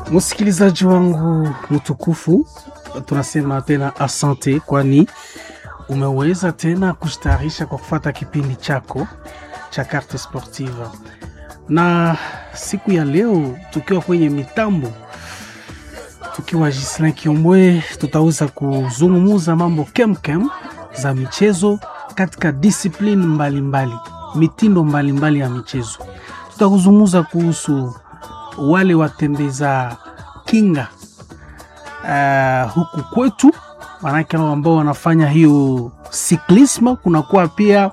Msikilizaji wangu mtukufu, tunasema tena asante, kwani umeweza tena kustarisha kwa kufata kipindi chako cha Carte Sportive, na siku ya leo tukiwa kwenye mitambo tukiwa Gislin Kiombwe, tutaweza kuzungumuza mambo kemkem za michezo katika discipline mbalimbali mbali, mitindo mbalimbali mbali ya michezo. Tutakuzungumza kuhusu wale watembeza kinga uh, huku kwetu, manake ambao wanafanya hiyo siklisma. Kunakuwa pia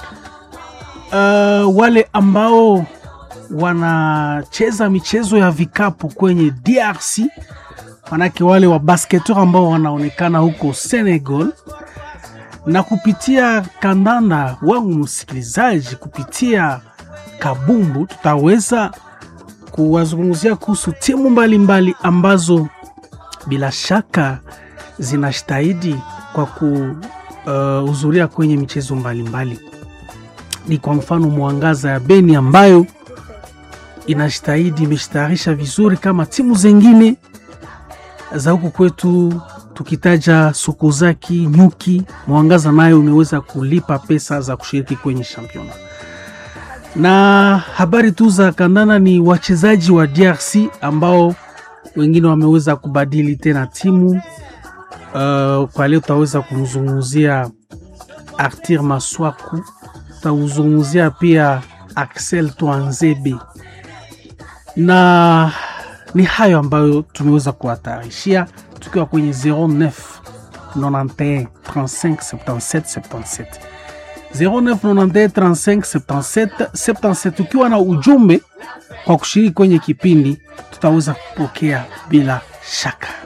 uh, wale ambao wanacheza michezo ya vikapu kwenye DRC, manake wale wa basketeur ambao wanaonekana huko Senegal na kupitia kandanda wangu msikilizaji, kupitia kabumbu tutaweza kuwazungumzia kuhusu timu mbalimbali mbali ambazo bila shaka zinastahidi kwa kuhudhuria uh, kwenye michezo mbalimbali mbali. Ni kwa mfano Mwangaza ya Beni ambayo inastahidi imeshtayarisha vizuri kama timu zingine za huku kwetu tukitaja Sokozaki, Nyuki, Mwangaza nayo imeweza kulipa pesa za kushiriki kwenye championa. Na habari tu za kandana ni wachezaji wa DRC ambao wengine wameweza kubadili tena timu. Uh, kwa leo tutaweza kumzungumzia Arthur Maswaku, tutazungumzia pia Axel Twanzebe, na ni hayo ambayo tumeweza kuwatarishia tukiwa kwenye 09 91 35 77 77 0991 35 77 77. Ukiwa na ujumbe kwa kushiriki kwenye kipindi, tutaweza kupokea bila shaka.